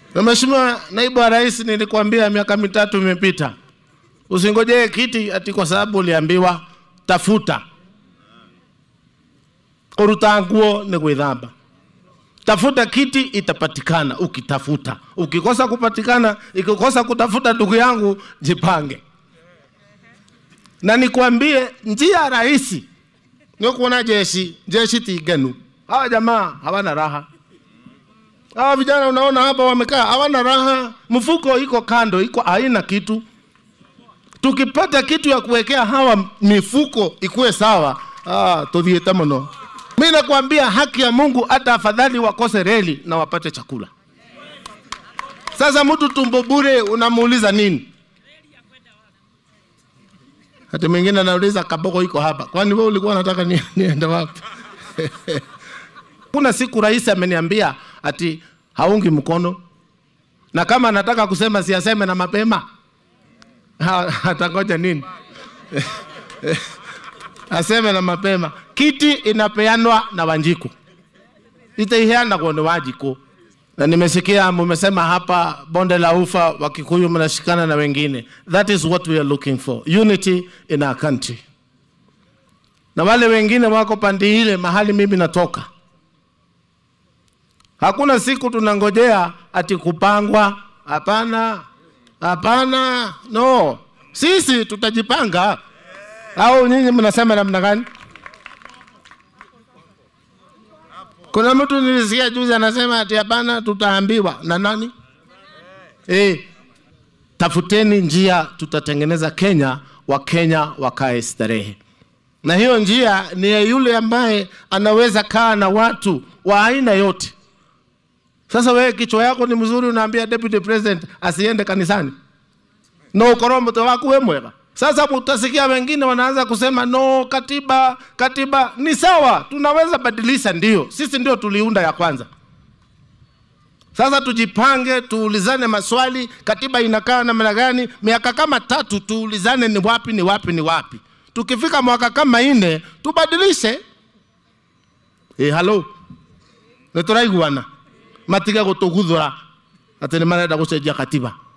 Na Mheshimiwa Naibu wa Rais, nilikwambia miaka mitatu imepita, usingojee kiti ati kwa sababu uliambiwa tafuta. Kuruta nguo ni gwithamba. Tafuta kiti itapatikana ukitafuta. Ukikosa kupatikana, ikikosa kutafuta, ndugu yangu, jipange. Na nikwambie njia rahisi ni kuona jeshi jeshi tiganu. Hawa jamaa hawana raha. Hawa vijana unaona hapa wamekaa hawana raha, mfuko iko kando, iko haina kitu. Tukipata kitu ya kuwekea hawa mifuko ikuwe sawa, ah, tuthiete muno. Mimi nakwambia haki ya Mungu, hata afadhali wakose reli na wapate chakula. Sasa mtu tumbo bure unamuuliza nini? Hata mwingine anauliza kaboko iko hapa, kwani wewe ulikuwa unataka ni, niende wapi? Kuna siku rais ameniambia ati haungi mkono, na kama anataka kusema siaseme na mapema, Ha- atangoja nini? aseme na mapema. Kiti inapeanwa na Wanjiku, itaiheana kwa ni Wanjiku. Na nimesikia mumesema hapa bonde la ufa Wakikuyu mnashikana na wengine. That is what we are looking for, unity in our country. Na wale wengine wako pande ile mahali mimi natoka, hakuna siku tunangojea ati kupangwa. Hapana, hapana, no, sisi tutajipanga. Au nyinyi mnasema namna gani? Kuna mtu nilisikia juzi anasema ati hapana, tutaambiwa na nani? Eh, tafuteni njia, tutatengeneza Kenya, Wakenya wakae starehe, na hiyo njia ni ya yule ambaye anaweza kaa na watu wa aina yote. Sasa wewe kichwa yako ni mzuri, unaambia deputy president asiende kanisani no ukorwo mutwe waku we mwega sasa utasikia wengine wanaanza kusema no katiba katiba ni sawa tunaweza badilisha ndio sisi ndio tuliunda ya kwanza sasa tujipange tuulizane maswali katiba inakaa namna gani miaka kama tatu tuulizane ni wapi ni wapi ni wapi tukifika mwaka kama ine tubadilishe e, halo nituraiguana matige gutuguthura ati ni marenda gucenjia katiba